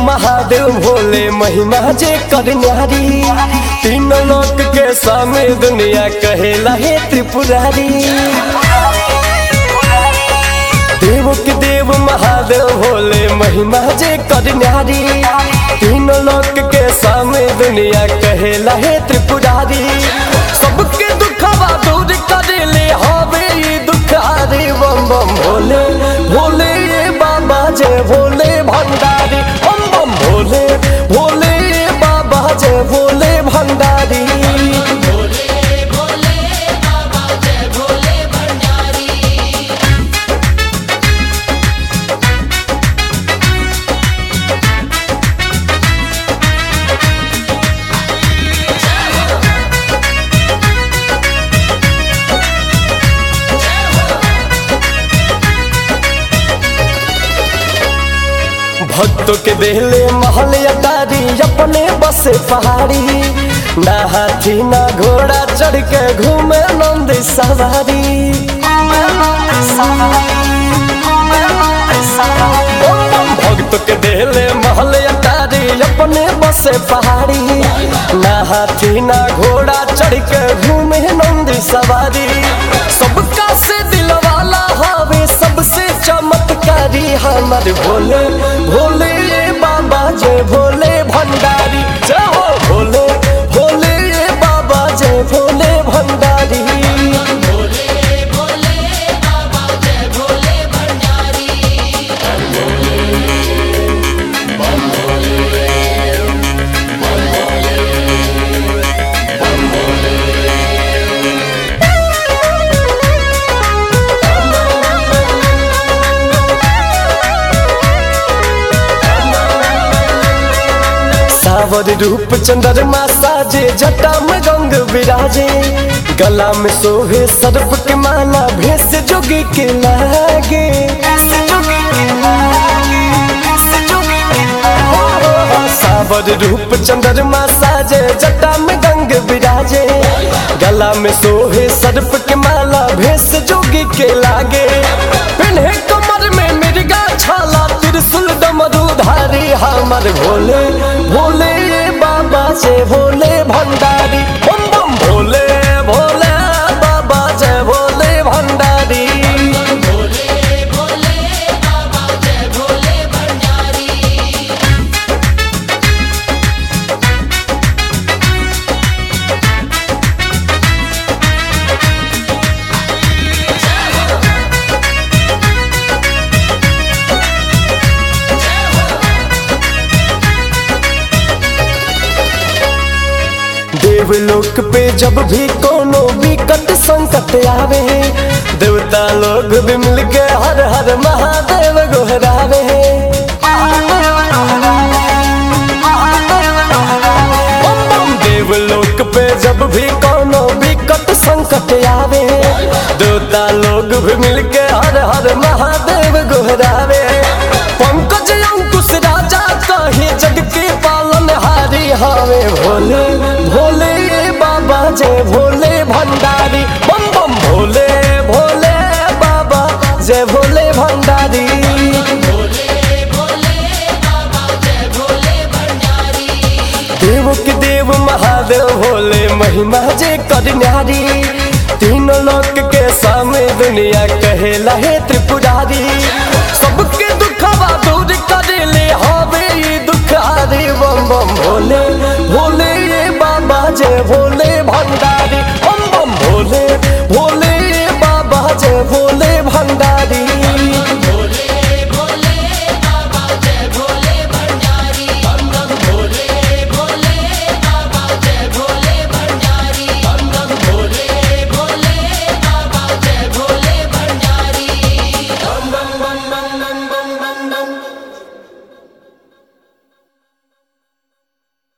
महादेव भोले महिमा जे कर न्यारी तीन लोक के सामे दुनिया कहेला हे त्रिपुरारी देव के देव महादेव भोले महिमा जे कर न्यारी तीन लोक के सामे दुनिया कहेला हे त्रिपुरारी सबके दुखवा दूर करे ले हवे ई दुखारी बम बम भोले भोले बाबा जय भोले भंडारी बम बम भोले भोले बाबा जय भोले भंडारी भोले भोले बाबा जय भोले भंडारी भक्तों के देहले महल अटारी अपने बसे पहाड़ी ना हाथी ना घोड़ा चढ़ के घूमे नंद सवारी भक्त के देहले महल अटारी अपने बसे पहाड़ी ना हाथी ना घोड़ा चढ़ के घूमे नंद सवारी सबका से दिल वाला हवे सबसे चमत्कारी हमर भोले भोले बाबा जय भोले भंडारी जय हो भोले भोले बाबा जय भोले भंडारी भोले भोले बाबा जय भोले भंडारी सावर रूप चंद्रमा साजे जटा में गंग विराजे गला में सोहे सर्प के माला भेष जोगी के लागे सावर रूप चंद्रमा साजे जटा में गंग विराजे गला में सोहे सर्प के माला भेष जोगी के लागे पिन्हे कमर में मिर्गा छाला त्रिशूल डमरू धारी हमर भोले भोले बाबा जय भोले भंडारी बम बम भोले भोले बाबा जय भोले भंडारी भोले भोले बाबा जय भोले भंडारी देवलोक पे जब भी कोनो विकट संकट आवे देवता लोग भी मिल के हर हर महादेव गोहरावे बम बम देवलोक पे जब भी कोनो विकट संकट आवे देवता लोग भी मिल के हर हर महादेव गोहरावे पंकज अंकुश राजा कहे जग के पालन हारी हवे भोले भोले बाबा जय भोले भंडारी बम बम भोले भोले बाबा जय भोले भंडारी भोले भोले बाबा जय भोले भंडारी देव के देव महादेव भोले महिमा जे कर न्यारी तीन लोक के सामने दुनिया कहेला हे त्रिपुरारी सबके दुखवा दूर करे ले हवे ई दुखारी बम बम भोले भोले बाबा जय भोले भंडारी बम बम भोले